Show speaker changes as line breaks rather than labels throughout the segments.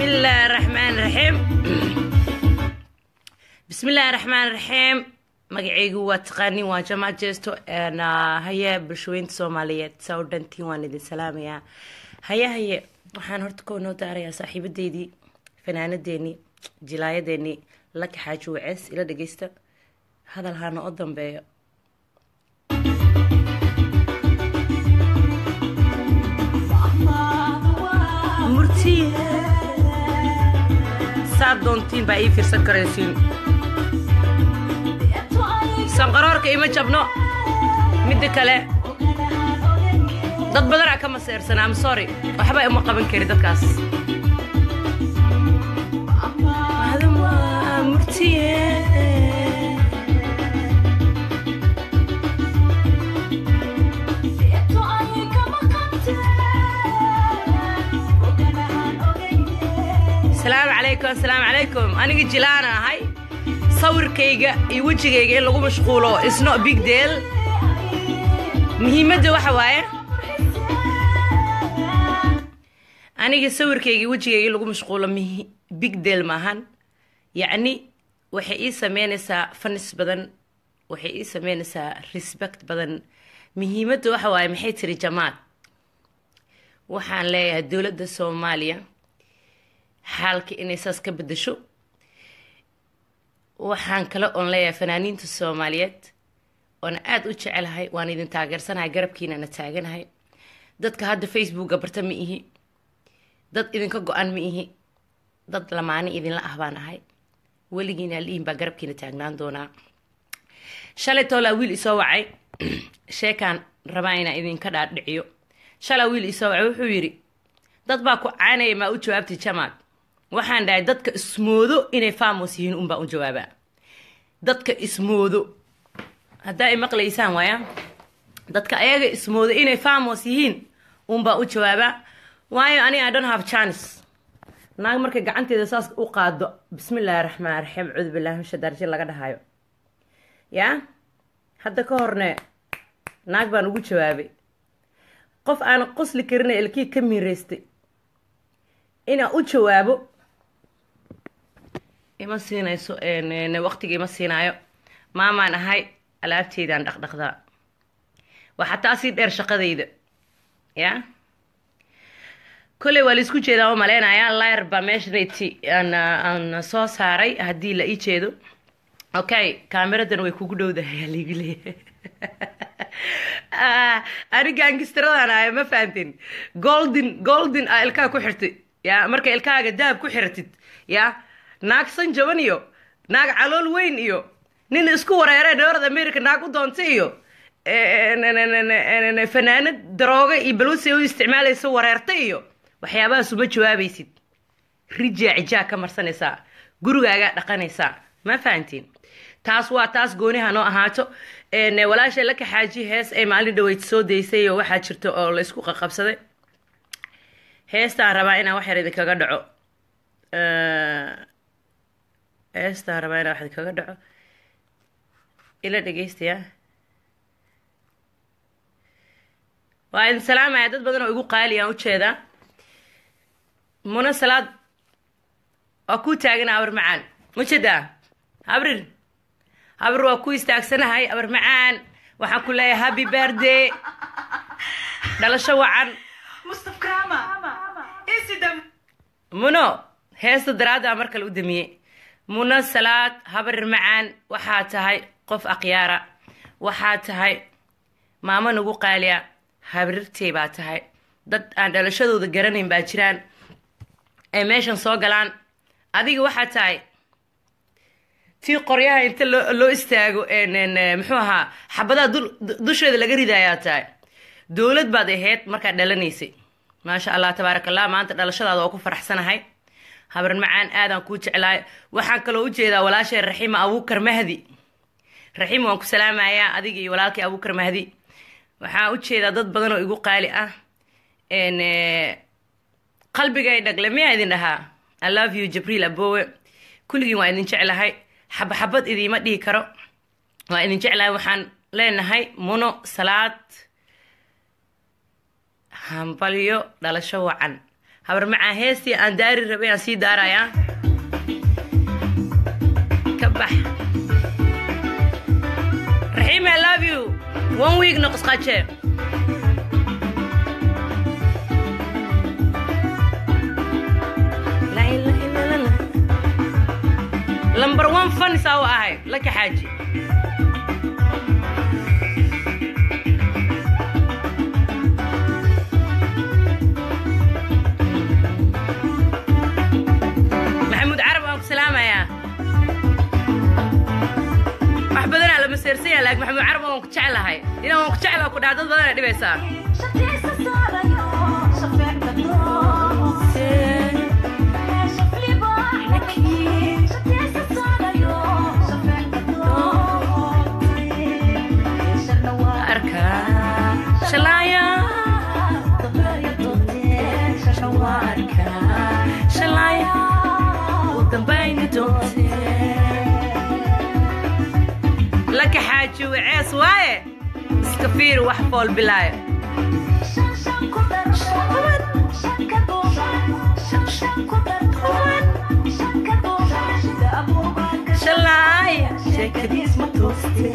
bismillaahi raxmaan raxiim bismillaahi raxmaan raxiim magacaygu waa taqaanin waa jamac jeesto haye bulshooyinta soomaaliyeed saa u dhantiin waan idin salaamayaa haye haye waxaan horta koo noo daarayaa saaxiibadeydii fanaanadeennii jilaayadeennii laka xaaji wacees ila dhageysta hadal haana o dambeeyo murti saad doontiin baa ii fiirsan karaysiin sanqaroorka ima jabno midda kale dad badanaa ka maseersan am sorry waxba ima qaban kari dadkaas asalaamu calaykum asalaamu calaykum aniga jilaana ahay sawirkayga iyo wejigayga in lagu mashquulo isno big deal muhiimadda waxa waaye aniga sawirkayga iyo wejigayga in lagu mashquulo big deal maahan yacni waxay ii sameynaysaa fanis badan waxay ii sameynaysaa respect badan muhiimadda waxa waaye maxay tiri jamaad waxaan leeyahay dowladda soomaaliya xaalka inay saas ka bedasho waxaan kale oon leeyahay fanaaniinta soomaaliyeed oona aada u jecelahay waan idin taageersanahay garabkiinana taaganahay dadka hadda facebooka barta ma ihi dad idinka go-an ma ihi dad lamaani idinla ah baan ahay weligiina alihin baa garabkiina taagnaan doonaa shalay toolaa wiil isoo wacay sheekaan rabaa inaan idinka dhaadhiciyo shalaa wiil isoo wacay wuxuu yidhi dad baa ku caanaya maa u jawaabtay jamaad waxaan dhahay dadka ismoodo inay famos yihiin unbaa u jawaabaa dadka ismoodo haddaa i maqlaysaan waaya dadka ayaga ismoodo inay famos yihiin unbaa u jawaabaa waayo ani i don't have chance naag markay gacanteeda saas u qaado bismillaahi raxmaan raxiim cuudu billahi misha darjin laga dhahayo yaa hadda ka horne naag baan ugu jawaabay qof aan qosli karina ilkii ka miiraystay inaan u jawaabo ima siinayso waqtiga ima siinaayo maamaan ahay alaabteydaan dhaqdhaqdaa waa xataa sii dheer shaqadayda ya kolley waa laisku jeedaa oo maleynayaa lyr baa meeshanati aan soo saaray haddii la ii jeedo okay kaameradan way kugu dhowdahay aa laigu leeyahay ani gaangistaradan ahay ma fahantin golden golden aa ilkaha ku xirtay ya marka ilkahaaga dahab ku xiratid ya naag san jaban iyo naag calool weyn iyo nin isku wareere north america naag u doontay iyo fanaanad darooga iyo balwasi u isticmaalaysa wareerta iyo waxyaabahaas uma jawaabaysid rijaa cijaa ka marsanaysaa gurigaagaa dhaqanaysaa ma fahantiin taas waa taas gooniha noo ahaato walaashay la kaxaaji hees ay maalin dhaweyd soo daysay oo waxaa jirta oo la isku qaqabsaday heestaan rabaa inaan wax yar idinkaga dhaco heestaan rabaa inaan wax idinkaga dhaco ila dhegeystayaa waa idin salaamaya dad badan oo igu qaali aan ujeedaa muna salaad waa kuu taagan abar macaan mujeedaa habrir habrir waa ku istaagsanahay abar macaan waxaan ku leeyahay happy birthday dhalasho wacan muno heesta daraaddaa mar kale u damiyey muno salaad habarir macaan waxaa tahay qof akhyaara waxaa tahay maamo nagu qaaliya habrirtay baa tahay dad aan dhalashadooda garanayn baa jiraan ay meeshan soo galaan adiga waxaa tahay tii qoryaha inta loo istaago muxuu ahaa xabadaha dusheeda laga ridayaa tahay dowlad baad ahayd markaad dhalanaysay maasha allah tabaarak allah maanta dhalashadaada waa ku faraxsanahay habar macaan aadaan kuu jeclaay waxaan kaloo ujeedaa walaashay raxiima abuukar mahdi raxiima waan ku salaamayaa adiga iyo walaalkii abuukar mahdi waxaan ujeedaa dad badan oo igu qaali ah qalbigay dhagle miyaa idin dhahaa i love you jabriil abowe kulligiin waa idin jeclahay xabaxabad idiima dhihi karo waa idin jeclahay waxaan leenahay muno salaad hambalyo dhalasho wacan habar macaa heestii aan daari rabay aan sii daarayaa ka bax raxiim i love you one week noqosqaje lamber one fanisaa u ahay laka xaaji maxamuud carab waan ku salaamayaa wax badanaa lama seersanya laakiin maxamuud carab waan ku jeclahay inaan waan ku jeclaa ku dhaha dad badana dhibaysaa arka shalaaya arka shalaaya u dambayni doonte laka xaaji wacees waaye iska fiiri wax fool bilaayo shalaaya sheekadiis ma tooste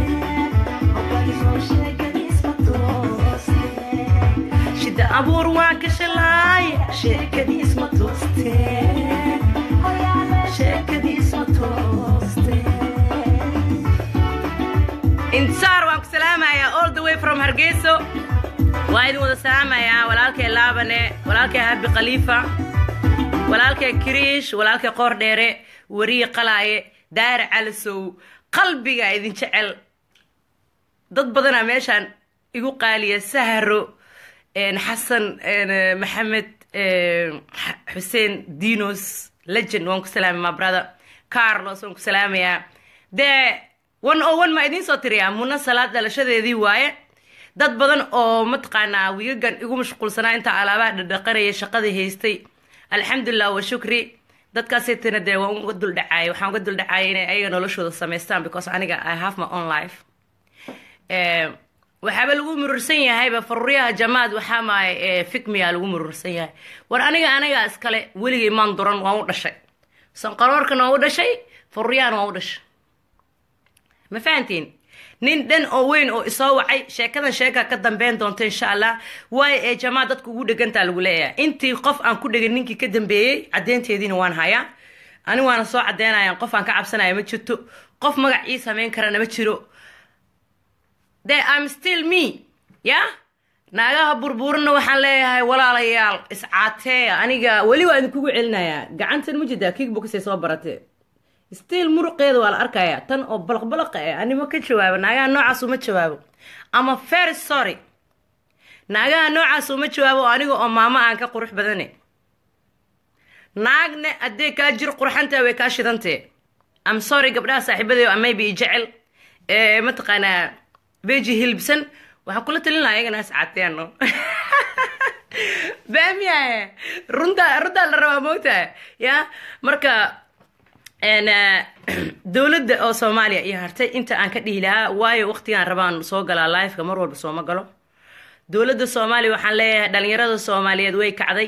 shida abuur waa ka shalaaya sheekadiis ma tooste sheekadiis ma tooste intisaar waan ku salaamayaa all the way from hargeyso waa idin wada salaamayaa walaalkay laabane walaalkay habi khaliifa walaalkay kiriish walaalkay qoor dheere wariye qalaaye daare calasow qalbiga idin jecel dad badanaa meeshaan igu qaaliya saharo xasan maxamed xuseen dinos legend waan ku salaamay my brother carlos waan ku salaamayaa dee one o one maa idiin soo tiriyaa muna salaad dhalashadeedii waaye dad badan oo mataqaanaa wiigagan igu mashquulsanaa intaa alaabaha dhadhaqanaya shaqadii haystay alxamdulilah wa shukri dadkaasaytana dee waan uga duldhacaayay waxaan uga duldhacaayay inay ayaga noloshooda samaystaan because aniga i have my own life waxaaba lagu murursan yahayba faruuryaha jamaad waxaa maaye fikmiya lagu murursan yahay war aniga anigaa iskale weligay maan duran waan u dhashay sanqaroorkana waan u dhashay faruuryahana waan u dhashay ma fahantiin nin dhan oo weyn oo isoo wacay sheekadan sheekaa ka dambeyn doonta insha allah waayo ee jamaad dadku ugu dhegantaa lagu leeyahay intii qof aan ku dhegan ninkii ka dambeeyey caddeynteediina waan hayaa ani waana soo caddeynaya qof aan ka cabsanaya ma jirto qof magac ii samayn karana ma jiro de am still me ya naagaha burburina waxaan leeyahay walaalayaal iscaateeya aniga weli waa idinkugu celinayaa gacantan ma jirtaa kickboxay soo baratee still muruqeeda waa la arkayaa tan oo balaqbalaqa eh anima ka jawaabo naagaha noocaas uma jawaabo ama very sorry naagaha noocaas uma jawaabo aniga oo maamo aan ka qurux badane naagne haddee kaa jir qurxantaa way kaa shidantee am sorry gabdhaha saaxiibadeyo amayba i jecel mataqaanaa beji hilbsan waxaan kula talin lahaa ayagana iscaateeno baamiyaye runta runtaa la rabaa moogtaha ya marka dowladda oo soomaaliya iyo hartay inta aan ka dhihi lahaa waayo waqtigaan rabaan soo galaa liveka mar walba sooma galo dowladda soomaaliya waxaan leeyahay dhalinyarada soomaaliyeed way kacday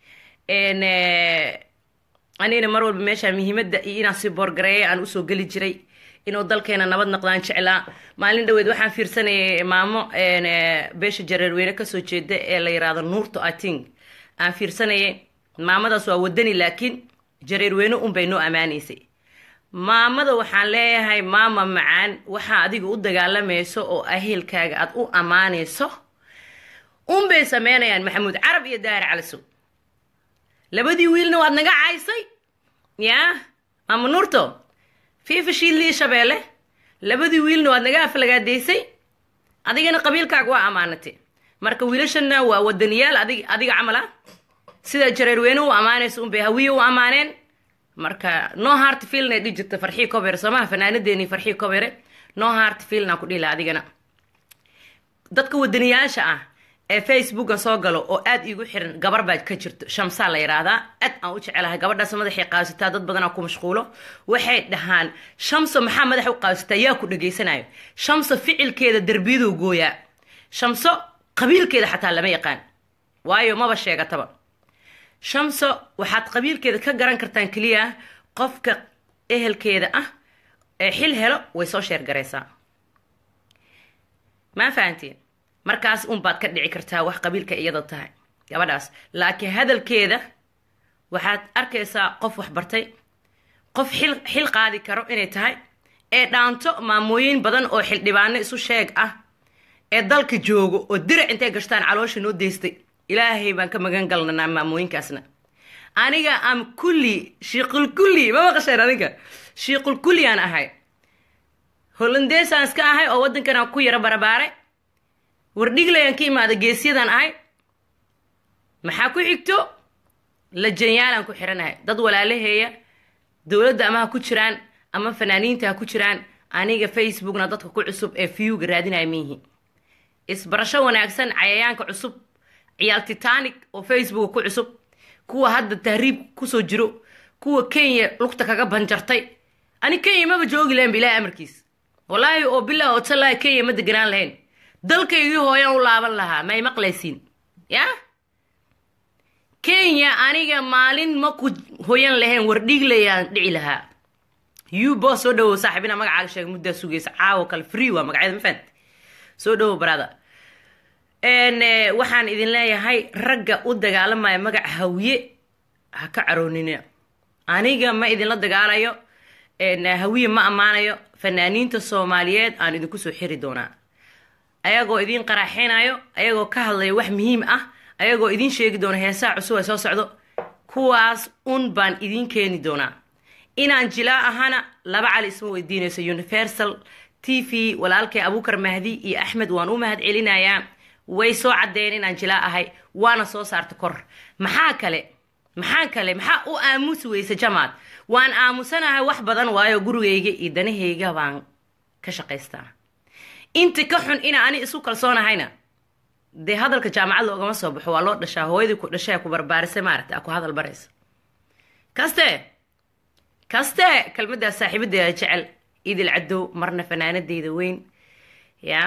anigana mar walba meesha muhiimadda iyo inaan si boorgareeya aan usoo geli jiray inuu dalkeena nabad noqdaan jeclaa maalin dhaweed waxaan fiirsanayay maamo beesha jareerweyne kasoo jeeda ee la yiraahdo nuurto ating aan fiirsanayay maamadaas waa wadani laakiin jareerweyne unbay noo ammaanaysay maamada waxaan leeyahay maama macaan waxaa adiga u dagaalamayso oo aheelkaaga aad u ammaanayso unbay sameynayaan maxamuud carab iyo daahir calisow labadii wiilna waad naga caysay yaa maama nuurto fiifa shiidlii shabeelle labadii wiilna waad naga aflagaadaysay adigana qabiilkaaga waa ammaanatay marka wiilashana waa wadaniyaal adig adiga camal ah sida jareerweyne u ammaanaysa unbay hawiye u ammaaneen marka no hart filna dhihi jirta farxii kobere soomaha fanaanadeeni farxii kobere no hart filna ku dhila adigana dadka wadaniyaasha ah ee facebooka soo galo oo aad iigu xiran gabar baa ka jirto shamsaa la yidhaahdaa aad aan u jecelahay gabadhaas madaxay qaasitaa dad badanaa ku mashquulo waxay dhahaan shamso maxaa madaxa u qaasitaa yaa ku dhegaysanayo shamso ficilkeeda derbiyaduu gooyaa shamso qabiilkeeda xataa lama yaqaan waayo maba sheegataba shamso waxaad qabiilkeeda ka garan kartaan keliya qofka ehelkeeda ah ee xil helo way soo sheergaraysaa maa fahantiin markaas unbaad ka dhici kartaa wax qabiilka iyada tahay gabadhaas laakiin hadalkeeda waxaad arkaysaa qof waxbartay qof xil xil qaadi karo inay tahay ee dhaanto maamooyin badan oo xildhibaano isu sheeg ah ee dalka joogo oo dirac intay gashtaan caloosha noo deystay ilaahay baan ka magan galnanaa maamooyinkaasna aniga am kulli shiiqul kulli ma maqasheen adinka shiiqul kulli aan ahay hollandeesaan iska ahay oo waddankan aan ku yaro barabaaray wardhiglayaan ka imaada geesyadan ahay maxaa ku xigto lajanyaalaan ku xiranahay dad walaalaheeya dowladda ama ha ku jiraan ama fanaaniinta ha ku jiraan aniga facebookna dadka ku cusub ee viewga raadinaya miihi isbarasho wanaagsan cayayaanka cusub ciyaal titanic oo facebooka ku cusub kuwa hadda tahriib kusoo jiro kuwa kenya lugta kaga banjartay ani kenya maba joogi lahayn ba ilahay amarkiis wallaahi oo bilah oo talahi kenya ma deganaan lahayn dalkaygii hooyaan u laaban lahaa may maqlaysiin ya kenya aniga maalin ma ku hoyan lahayn wardhiglayaan dhici lahaa yubo soo dhawow saaxiibina magacaaga sheega muddaa sugaysa caawo kale free waa magacyada ma fahanti soo dhawow barada waxaan idin leeyahay ragga u dagaalamaya magaca hawiye ha ka caroonina aniga ma idinla dagaalayo hawiye ma ammaanayo fanaaniinta soomaaliyeed aan idinku soo xiri doonaa ayagoo idin qaraaxinayo ayagoo ka hadlaya wax muhiim ah ayagoo idin sheegi doona heesaha cusub ay soo socdo kuwaas un baan idin keeni doonaa inaan jilaa ahana laba cali isma weydiinayso universal t v walaalkay abuukar mahdi iyo axmed waan u mahad celinayaa way soo caddeen inaan jilaa ahay waana soo saarta kor maxaa kale maxaa kale maxaa u aamusi weysa jamaad waan aamusanahay wax badan waayo gurigayga iyo danahayga baan ka shaqaystaa inta ka xun ina ani isu kalsoonahayna dee hadalka jaamacad loogama soo baxo waa loo dhashaa hooyadii ku dhashay ku barbaarisay maaragta ku hadal baraysa kaste kaste kelmaddaas saaxiibadeeda jecel idil cadow marna fanaanadeyda weyn ya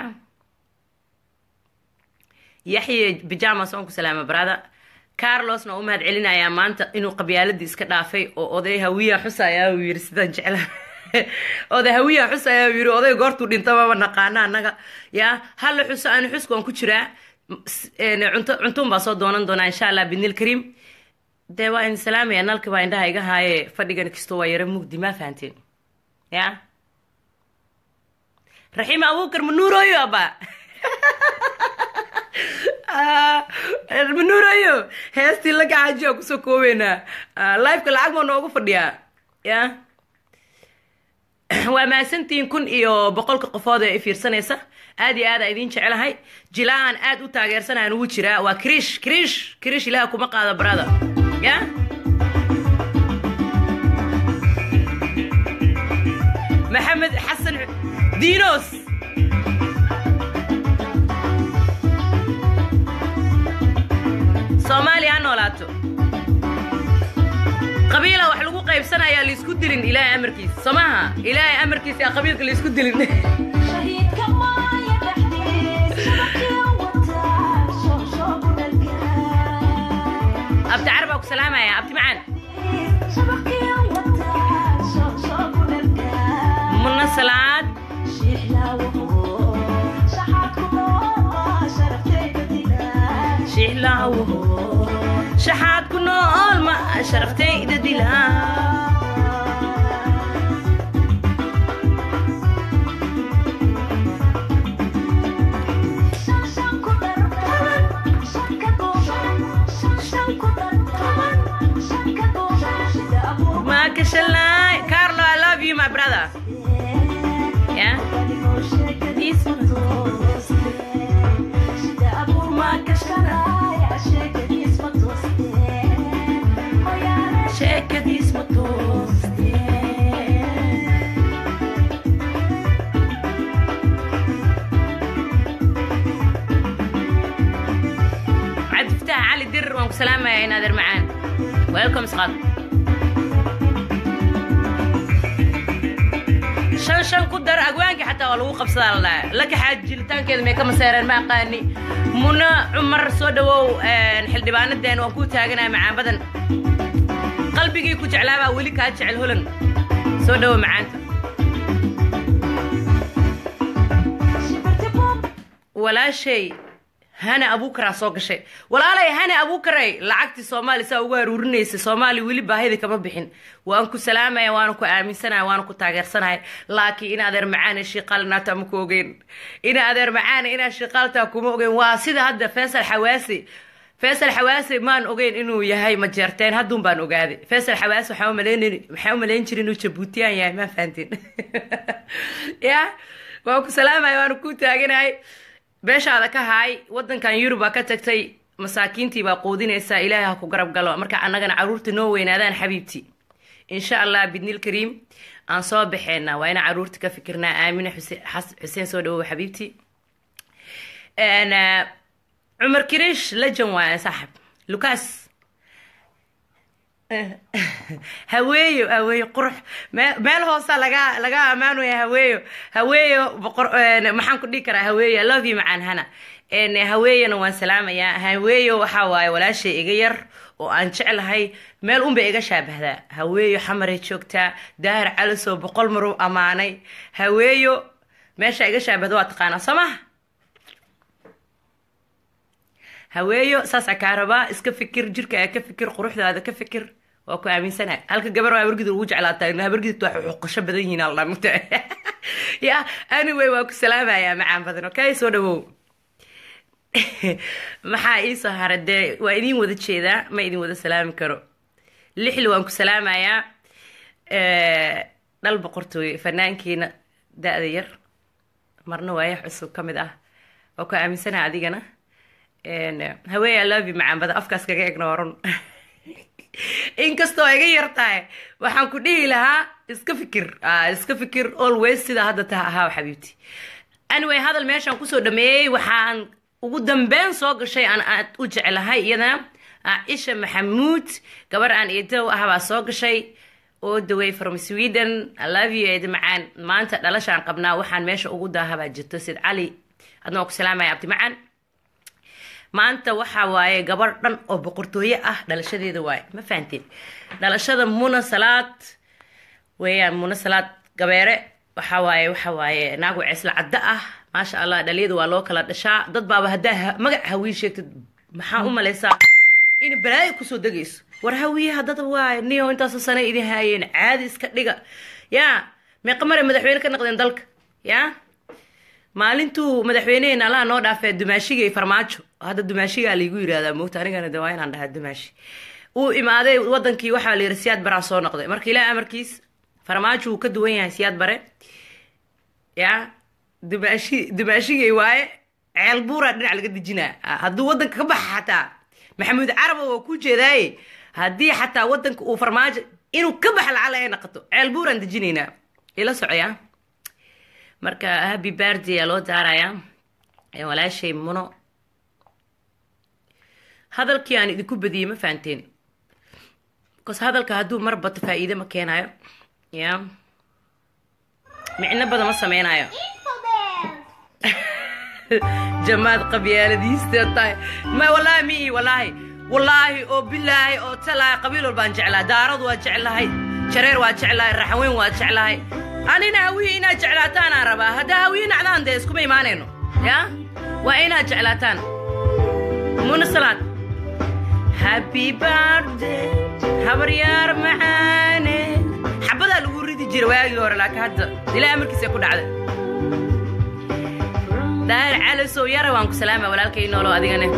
yaxye bijamas oon ku salaama barada carlosna u mahad celinayaa maanta inuu qabyaaladii iska dhaafay oo oday hawiya xusaya uu yiri sidaan jecla oday hawiya xusaya uu yiri oday goortuu dhintababa naqaana annaga ya halla xuso ani xusku aan ku jiraa cunto cuntuun baa soo doonan doonaa insha allah bidnil kariim dee waa idin salaamaya nalka baa indhaha iga haaye fadhigan kastoo waa yaro mugdi ma fahanteen ya raxiima abuukar manuuroyo aba manuurayo heestii la gacajiya kusoo koobeynaa liveka lacag maa noogu fadhiyaa ya waa mahadsantihiin kun iyo boqolka qofood ee fiirsanaysa aad iyo aad aa idiin jecelahay jilaan aad u taageersanaan ugu jiraa waa krish krish krish ilaha kuma qaado barada ya maxamed xasan diinos soomaaliya ha noolaato qabiila wax lagu qaybsanayaa laisku dilin ilaahay amarkiisa soo maaha ilaahay amarkiisa yaa qabiilka laisku dilin abti carab baa ku salaamaya abti macaan muna salaad shiixlaawo shaxaad ku nool ma sharaftayda dilaa Makashalai. Carlo, I love you, my brother. Yeah? This Checa this عاد افتح علي در وانك سلامة يا نادر معان ويلكم صغار shan shan ku dar agwaanki xataa waa lagu qabsadaa la dhahay laka xaajilitaankeeda may ka maseereen ma aqaani muna cumar soo dhawow xildhibaanadeen waan kuu taaganahay macaan badan qalbigii ku jeclaabaa weli kaa jecel holan soo dhawow macaanta walaashay hana abuukaraa soo gashay walaalay hana abuukaray lacagtii soomaali saa ugu aruurinaysa soomaali weli baahida kama bixin waan ku salaamaya waana ku aaminsanaya waana ku taageersanaya laakiin in adeer macaana shiiqaalnaata ma ku ogeyn in adeer macaana inaa shiiqaaltaa kuma ogeyn waa sida hadda faysal xawaasi faysal xawaasi maan ogeyn inuu yahay majeerteen hadduun baan ogaaday faysal xawaasi waxaa umalayn maxaa umalayn jira inuu jabuutiyaan yahay maa fahantiin ya waan ku salaamaya waana ku taaganahay beeshaada ka haay wadankan yurub baa ka tagtay masaakiintii baa quudinaysaa ilaahay ha ku garab galo marka annagana caruurta noo weynaadaan xabiibti insha allah bidnil kariim aan soo baxeena waa inaan caruurta ka fikirnaa aamine xuseen soo dhawow xabiibti cumar kirish lejan waaya saaxib lucas haweeyo haweeyo qurux meel hoosa laga laga ammaanaya haweeyo haweeyo boqor maxaan ku dhihi karaa haweeyo love you macaan hana haweeyona waan salaamayaa haweeyo waxaa waaye walaashay iga yar oo aan jeclahay meel unbay iga shaabahdaa haweeyo xamaray joogtaa daahir calisoo boqol maruu ammaanay haweeyo meesha iga shaabahda waa taqaanaa soo maha haweeyo saasaa kaa rabaa iska fikir jirkaaga ka fikir quruxdaada ka fikir waa ku aaminsanahay halka gabar waa habargida ugu jeclaataa habargidit waa xuqasho badan yihiin alla mugta ya anyway waa ku salaamayaa macaan badan okay soo dhawow maxaa iisoo hara dee waa idin wada jeedaa ma idin wada salaami karo lixli waan ku salaamayaa dhal boqortooy fanaankiina da-da yar marna waayax cusub ka mid ah waa ku aaminsanaha adigana haweey alove macaan badan afkaas kaga egna horun inkastoo iga yar tahay waxaan ku dhihi lahaa iska fikir iska fikir always sida hadda taha ahaa xabiibti anyway hadal meeshaan kusoo dhameeyey waxaan ugu dambeyn soo gashay aan aad u jeclahay iyadana caaisha maxamuud gabar aan eedow ah baa soo gashay oo daway from sweden love you eed macaan maanta dhalashaan qabnaa waxaan meesha ugu daahabaa jirto sid cali adna waa ku salaamaya abdi macaan maanta waxa waaye gabar dhan oo boqortooye ah dhalashadeeda waaye ma fahanteen dhalashada muna salaad weeyaan muna salaad gabeere waxa waaye waxa waaye naagu ceesla cadda ah maasha allah dhaliyada waa loo kala dhashaa dad baaba haddaa magac hawiye sheegtid maxaa u malaysaa in balaayo kusoo degayso war hawiyaha dad waaye niyo intaasoo sane idin haayeen caadi iska dhiga yaa meeqa mare madaxweyne ka naqdeen dalka yaa maalintuu madaxweyneheena allaha noo dhaafee dumaashiga iyo farmaajo hadda dumaashigaa laigu yirahdaa moogta anigana de waa inaan dhahaa dumaashi uu imaaday wadankii waxaa la yiri siyaad baraa soo noqday marka ilaah amarkiis farmaajo wuu ka duwan yahay siyaad bare ya dumaashi dumaashigay waaye ceel buuraa dhinac laga dejinaa hadduu wadanka ka baxa xataa maxamuud caraba waa ku jeedaaye haddii xataa wadanka uu farmaajo inuu ka baxa lacala ay naqato ceel buuraan dejinaynaa ila socoyaa marka happy birthday aa loo daarayaa walaashay muno hadalkii aan idinku badiyey ma fahanteen bcause hadalka hadduu mar bato faa-iide ma keenayo ya micno badan ma sameynayo jamaad qabyaaladiista tahay ma wallaahi mi wallaahi wallaahi oo bilaahi oo talaahi qabiil walbaan jeclaa daaradu waa jeclahay jareer waa jeclahay raxweyn waa jeclahay anina hawiye inaad jeclaataanaan rabaa haddaa hawiye nacdaan dee iskuma imaanayno ya waa inaad jeclaataan muna salaad happy birthday habaryaar macaane xabadaa lagu ridi jira waagii hore laakiin hadda ilaa amarkiisa ku dhacda daahir calisow yara waan ku salaama walaalkay noolo adigane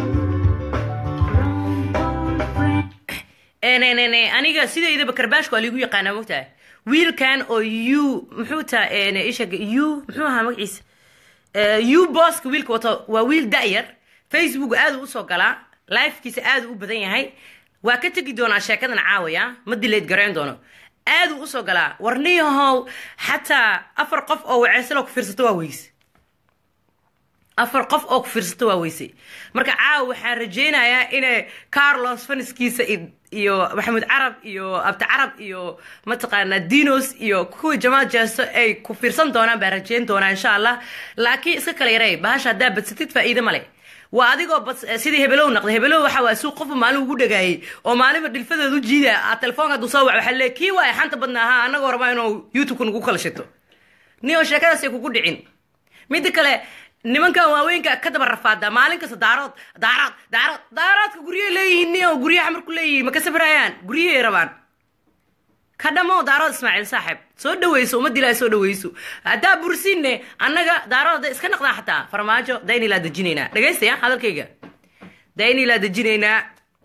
aniga sidaydaba karbaashka waa liigu yaqaanaa mogtahay wiilkan oo u muxuu taa ishag u muxuu ahaa magaciisa u booska wiilka wato waa wiil da-yar facebook aadu usoo galaa lifekiisa aadu u badan yahay waa ka tegi doonaa sheekadan caawaya ma dileyd garayn doono aaduu usoo galaa warniyahow xataa afar qof oo waceysalo ku fiirsato waa weyse afar qof oo ku fiirsato waa weyse marka caawa waxaan rajeynayaa inay carlos faniskiisa iyo maxamuud carab iyo abdi carab iyo mataqaanaa dinos iyo kuwii jamaal jeesto ay ku fiirsan doonaan baan rajeyn doonaa insha allah laakiin iska kala yarey bahasha haddaa badsatid faa-iide male waa adigoo bas sidii hebelow naqday hebelow waxa waa suuq qofba maalin ugu dhagaayay oo maalinba dhilfadeed u jiida aad telefoonka hadduu soo wac waxaa leey kii waaya xanta badna ahaa annagoo rabaa inuu youtube-ka nagu kala shito niyo sheekadaasay kugu dhicin midda kale nimankan waaweynka ka daba rafaada maalin kasta daarood daaraad daaraad daaraadka guryahay leeyihiin niyo guryaha marku leeyihiin ma ka safrayaan guryahay rabaan ka dhamo daarood ismaaciil saaxib soo dhaweyso ummadda ilaahay soo dhaweyso haddaa bursinne annaga daarood hadday iska naqdaan xataa farmaajo daynilaa dejinaynaa dhagaystaya hadalkayga daynilaa dejinaynaa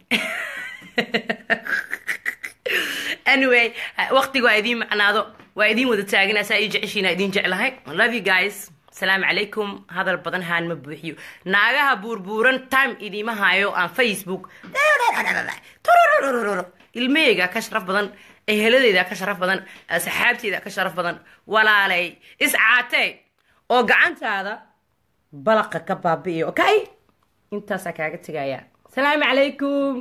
anyway waqtiga waa idiin macnaado waa idiin wada taaganaa saa ii jeceshiina idiin jeclahay love you guys asalaamu calaykum hadal badan haan ma buuxiyo naagaha buurbuuran time idiima hayo aan facebook ilmaheyga ka sharaf badan eheladeyda ka sharaf badan asxaabteyda ka sharaf badan walaalay iscaatee oo gacantaada balaqa ka baabi'iyo okay intaasaa kaaga tegaya asalaamu calaykum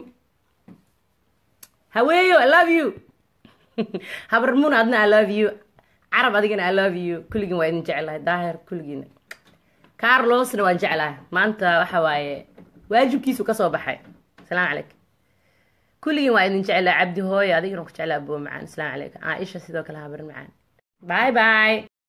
haweeyo i love you habarmuun adna i love you carab adigana i love you kulligiin waa idin jeclahay daahir kulligiina carlosna waan jeclahay maanta waxa waaye waajibkiisu kasoo baxay asalaamu calaykum kulligiin waa idin jeclahay cabdi hooyo adigana ku jeclaa aboo macaan asalaamu calaykum caaisha sidoo kale habarin macaan bye bye